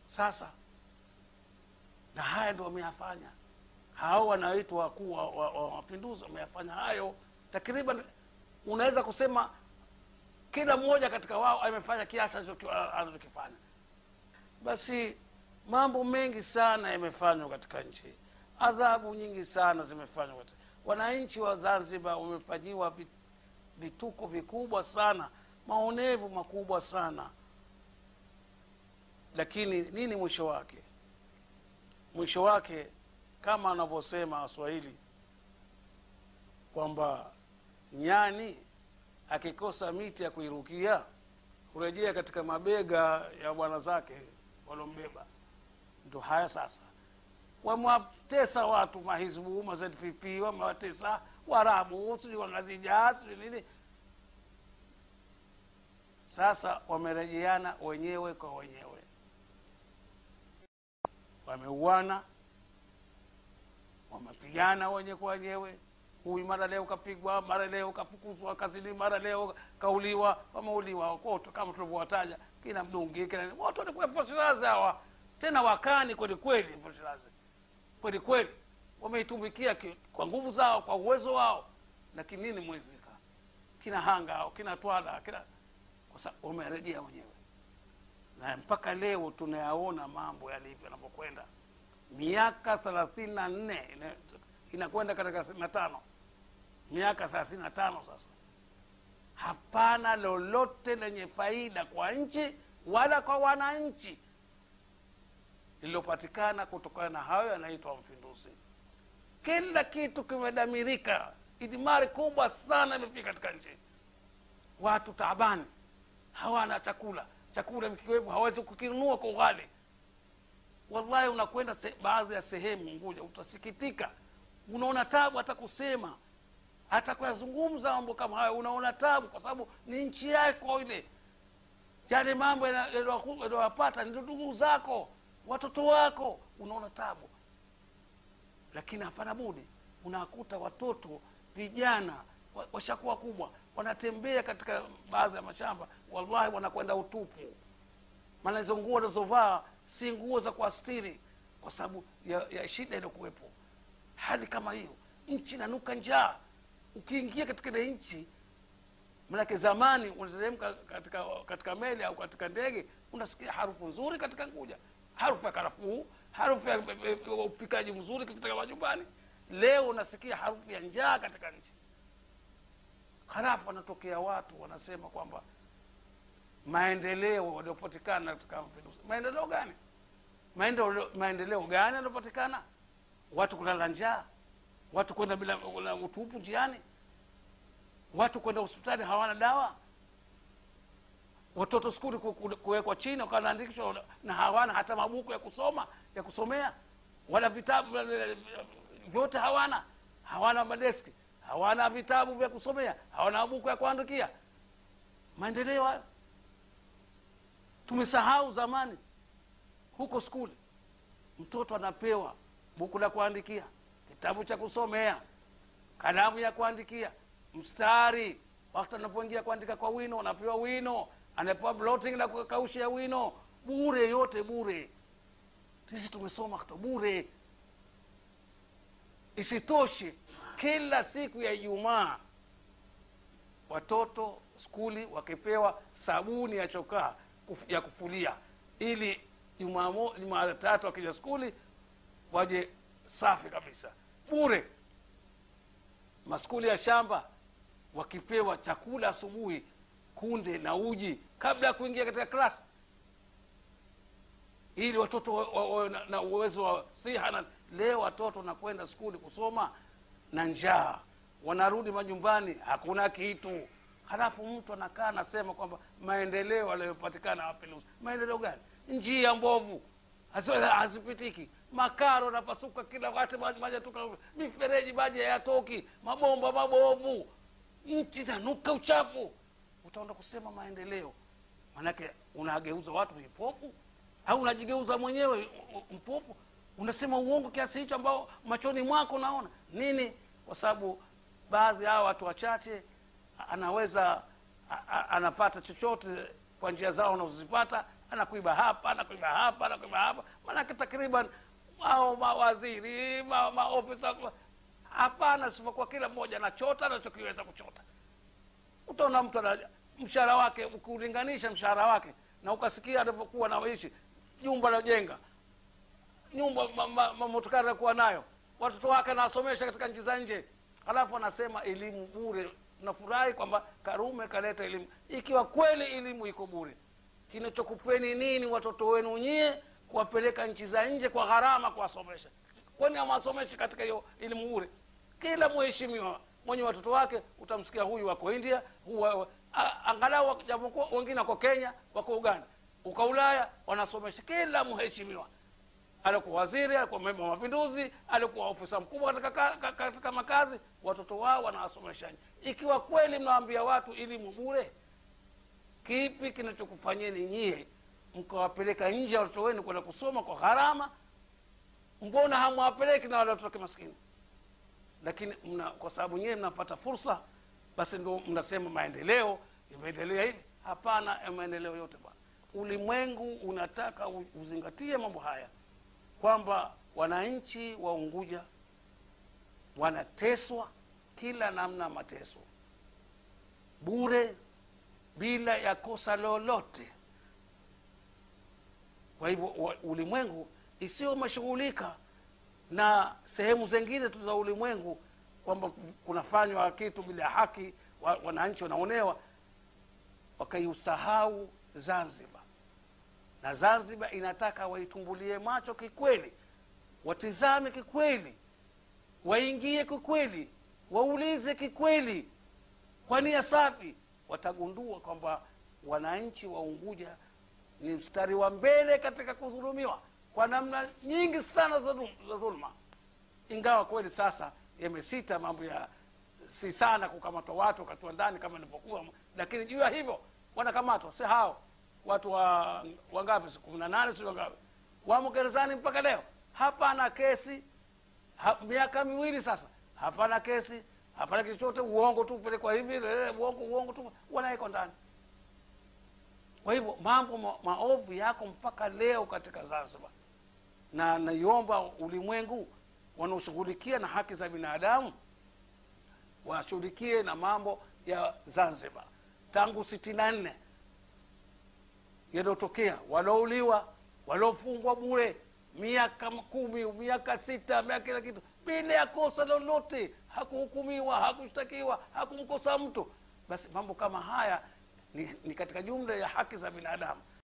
sasa na haya ndio wameyafanya hao wanaoitwa wakuu wa wa- wa mapinduzi wameyafanya hayo takriban unaweza kusema kila mmoja katika wao amefanya kiasi anachoki- anachokifanya basi mambo mengi sana yamefanywa katika nchi adhabu nyingi sana zimefanywa katika- wananchi wa zanzibar wamefanyiwa vi- vituko vikubwa sana maonevu makubwa sana lakini nini mwisho wake mwisho wake kama anavyosema waswahili kwamba nyani akikosa miti ya kuirukia kurejea katika mabega ya bwana zake waliombeba ndo haya sasa wamewatesa watu mahizbu mazppp wamewatesa warabu sijui wangazijaa sijui nini sasa wamerejeana wenyewe kwa wenyewe wameuana wamepigana wenye kwa wenyewe huyu mara leo kapigwa mara leo kafukuzwa kazini mara leo kauliwa wameuliwa wote kama tulivyowataja kina mdungi kina nini, wote walikuwa fosirazi hawa tena wakani kweli kweli fosirazi kweli kweli wameitumikia ki- kwa nguvu zao kwa uwezo wao lakini nini mwezika kina hanga hao kina twala kina kwa sababu wamerejea wenyewe na mpaka leo tunayaona mambo yalivyo yanavyokwenda miaka thelathini na nne ina- inakwenda katika thelathini na tano miaka thelathini na tano sasa hapana lolote lenye faida kwa nchi wala kwa wananchi lililopatikana kutokana na hayo yanaitwa mapinduzi kila kitu kimedamirika idimari kubwa sana imefika katika nchi watu taabani hawana chakula chakula vikiwepo hawezi kukinunua kwa ughali wallahi unakwenda se, baadhi ya sehemu nguja utasikitika unaona tabu hata kusema hata kuyazungumza mambo kama hayo unaona tabu kwa sababu ni nchi yako ile yale mambo yana- yaliyowaku- yaliyowapata ndio ndugu zako watoto wako unaona tabu lakini hapana budi unakuta watoto vijana wa- washakuwa kubwa wanatembea katika baadhi ya mashamba wallahi wanakwenda utupu maana hizo nguo wanazovaa si nguo za kuastiri kwa sababu ya, ya shida iliyokuwepo hali kama hiyo nchi inanuka njaa ukiingia katika ile nchi manake zamani unateremka katika, katika meli au katika ndege unasikia harufu nzuri katika nguja harufu ya karafuu harufu ya ya- ya upikaji mzuri katika majumbani leo unasikia harufu ya njaa katika nchi halafu wanatokea watu wanasema kwamba maendeleo waliopatikana katika mapinduzi maendeleo gani maendeleo, maendeleo gani yaliopatikana watu kulala njaa watu kwenda bila bila utupu njiani watu kwenda hospitali hawana dawa watoto skuli ku- ku- kuwekwa chini wakaandikishwa na hawana hata mabuku ya kusoma ya kusomea wala vitabu eh, vyote hawana hawana madeski hawana vitabu vya kusomea hawana mabuku ya kuandikia maendeleo hayo tumesahau zamani huko skuli mtoto anapewa buku la kuandikia kitabu cha kusomea kalamu ya kuandikia mstari wakati anapoingia kuandika kwa wino anapewa wino anapewa blotting na kukaushia wino bure yote bure sisi tumesoma kuto bure isitoshe kila siku ya ijumaa watoto skuli wakipewa sabuni ya chokaa kuf- ya kufulia ili Jumamo- jumatatu wakija skuli waje safi kabisa bure maskuli ya shamba wakipewa chakula asubuhi kunde na uji kabla ya kuingia katika klasi ili watoto wawe wa, wa, na, na uwezo wa siha na leo watoto wanakwenda skuli kusoma na njaa wanarudi majumbani hakuna kitu halafu mtu anakaa anasema kwamba maendeleo yaliyopatikana mapinduzi maendeleo gani njia mbovu hazi- hazipitiki makaro napasuka kila wakati maji maji yatoka mifereji maji hayatoki mabomba mabovu nchi tanuka uchafu utaenda kusema maendeleo manake unageuza watu vipofu au unajigeuza mwenyewe u- u- mpofu unasema uongo kiasi hicho ambao machoni mwako unaona nini kwa sababu baadhi ya hawa watu wachache a- anaweza a- a- anapata chochote kwa njia zao anazozipata anakuiba hapa anakuiba hapa anakuiba hapa maanake takriban au mawaziri ma- maofisa hapana sipokuwa kila mmoja anachota anachokiweza kuchota utaona mtu ana mshahara wake ukiulinganisha mshahara wake na ukasikia alivyokuwa naishi jumba najenga nyumba ma- ma- mamotokari anakuwa nayo watoto wake anawasomesha katika nchi za nje halafu anasema elimu bure nafurahi kwamba karume kaleta elimu ikiwa kweli elimu iko bure kinachokupeni nini watoto wenu nyie kuwapeleka nchi za nje kwa gharama kuwasomesha kwani hawasomeshi katika hiyo elimu bure kila mheshimiwa mwenye watoto wake utamsikia huyu wako india huwa, a- angalau japokuwa wengine wako kenya wako uganda uka ulaya wanasomesha kila mheshimiwa alikuwa waziri alikuwa memba wa mapinduzi alikuwa ofisa mkubwa katika, ka- ka- katika makazi watoto wao wanawasomesha ikiwa kweli mnawaambia watu elimu bure kipi kinachokufanyeni nyie mkawapeleka nje ya watoto wenu kwenda kusoma kwa gharama mbona hamwapeleki na wale watoto maskini lakini mna, kwa sababu nyewe mnapata fursa basi ndo mnasema maendeleo imeendelea hivi hapana ya maendeleo yote bwana ulimwengu unataka u- uzingatie mambo haya kwamba wananchi wa unguja wanateswa kila namna ya mateso bure bila ya kosa lolote kwa hivyo wa- ulimwengu isiyo umeshughulika na sehemu zingine tu za ulimwengu kwamba kunafanywa kitu bila haki wa- wananchi wanaonewa wakaiusahau zanzibar na zanzibar inataka waitumbulie macho kikweli watizame kikweli waingie kikweli waulize kikweli kwa nia safi watagundua kwamba wananchi wa unguja ni mstari wa mbele katika kudhulumiwa kwa namna nyingi sana za dhul- za dhuluma ingawa kweli sasa yamesita mambo ya si sana kukamatwa watu wakatiwa ndani kama ilivyokuwa lakini juu ya hivyo wanakamatwa si hao watu wa wangapi si kumi na nane si wangapi wamo gerezani mpaka leo hapana kesi ha, miaka miwili sasa hapana kesi hapana kitu chote uongo tu pelekwa hivi eh, uongo uongo tu wanawekwa ndani kwa hivyo mambo ma, maovu yako mpaka leo katika zanzibar na naiomba ulimwengu wanaoshughulikia na haki za binadamu washughulikie na mambo ya zanzibar tangu sitini na nne yaliyotokea waliouliwa waliofungwa bure miaka kumi miaka sita miaka kila kitu bila ya kosa lolote hakuhukumiwa hakushtakiwa hakumkosa mtu basi mambo kama haya ni, ni katika jumla ya haki za binadamu